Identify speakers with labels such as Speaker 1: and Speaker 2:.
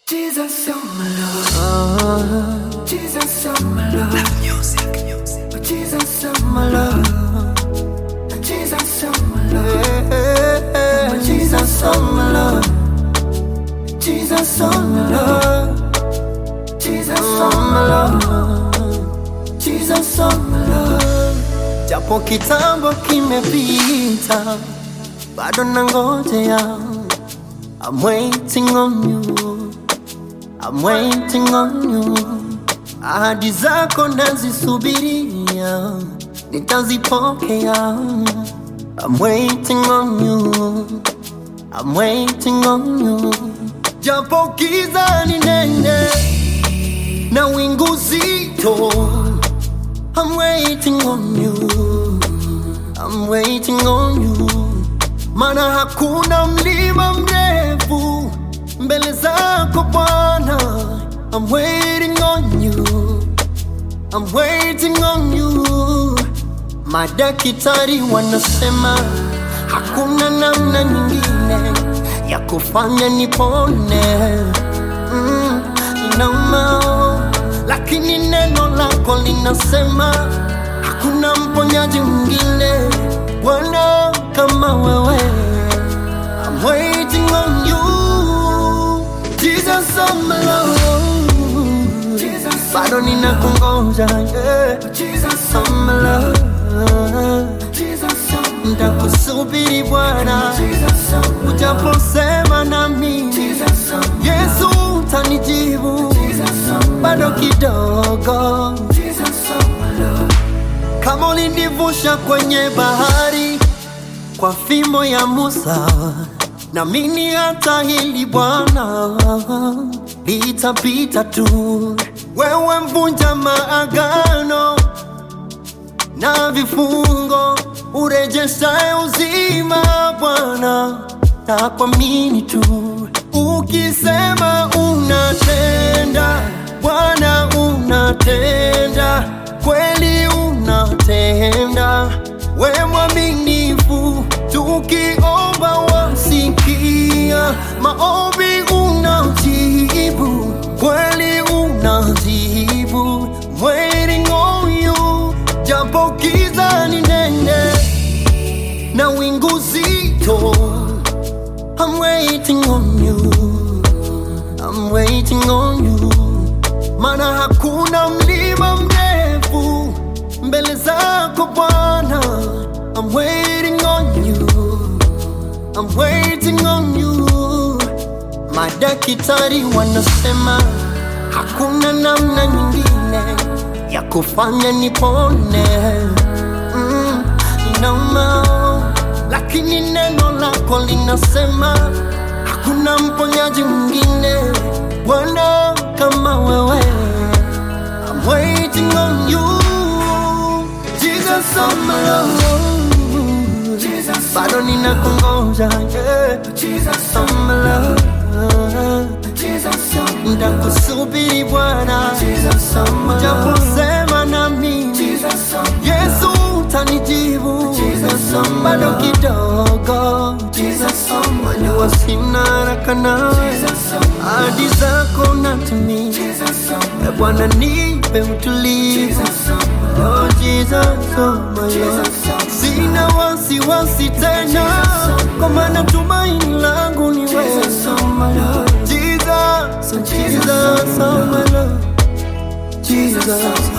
Speaker 1: Jesus, you're my love. Jesus, you're my love.
Speaker 2: Music.
Speaker 1: Jesus, you're my love. Jesus, you're my love. Jesus, you're my love. Jesus, you're my love. Jesus, you're my love. Jesus, you're my love. Japo kitambo kimepita, bado nangojea. I'm waiting on you. I'm waiting on you. Ahadi zako nazisubiria, nitazipokea. I'm waiting on you. I'm waiting on you. Japo giza ni nene na wingu zito. I'm waiting on you. I'm waiting on you. Mana hakuna mlima mrefu mbele zako Bwana. I'm waiting on you. I'm waiting on you. Madaktari wanasema hakuna namna nyingine ya kufanya nipone. Mm, inauma, lakini neno lako linasema hakuna mponyaji mwingine Bwana kama wewe. I'm waiting on you. Jesus, oh my Lord. Jesus, bado ninakungoja yeah. Jesus, oh my Lord. Jesus, oh nitakusubiri Bwana, ujaposema nami Yesu utanijibu bado kidogo. Kama ulinivusha kwenye bahari kwa fimbo ya Musa, namini hata hili Bwana litapita tu. Wewe mvunja maagano na vifungo, urejeshaye uzima Bwana, na kuamini tu. Ukisema unatenda, Bwana unatenda, kweli unatenda, we mwaminifu, tukiomba wasikia, maombi unajibu, kweli unajibu, waiting on you, japo giza ni nene na wingu zito. I'm waiting on you. I'm waiting on you. Mana hakuna mlima mrefu mbele zako Bwana. I'm waiting on you. I'm waiting on you. Madaktari wanasema hakuna namna nyingine ya kufanya nipone. Mm, inauma, lakini neno lako linasema hakuna mponyaji mwingine Bwana kama wewe. I'm waiting on you, Jesus oh my Lord. Jesus, bado ninakungoja yeah. Jesus oh my Lord. Jesus, nitakusubiri Bwana, ujaposema nami Yesu utanijibu bado kidogo, najua sina haraka nawe, ahadi zako natimia. E Bwana, nipe utulivu Oh Jesus, oh my Lord. Sina wasiwasi tena, kwa maana tumaini langu ni wewe. Jesus, Jesus, oh my Lord. Jesus,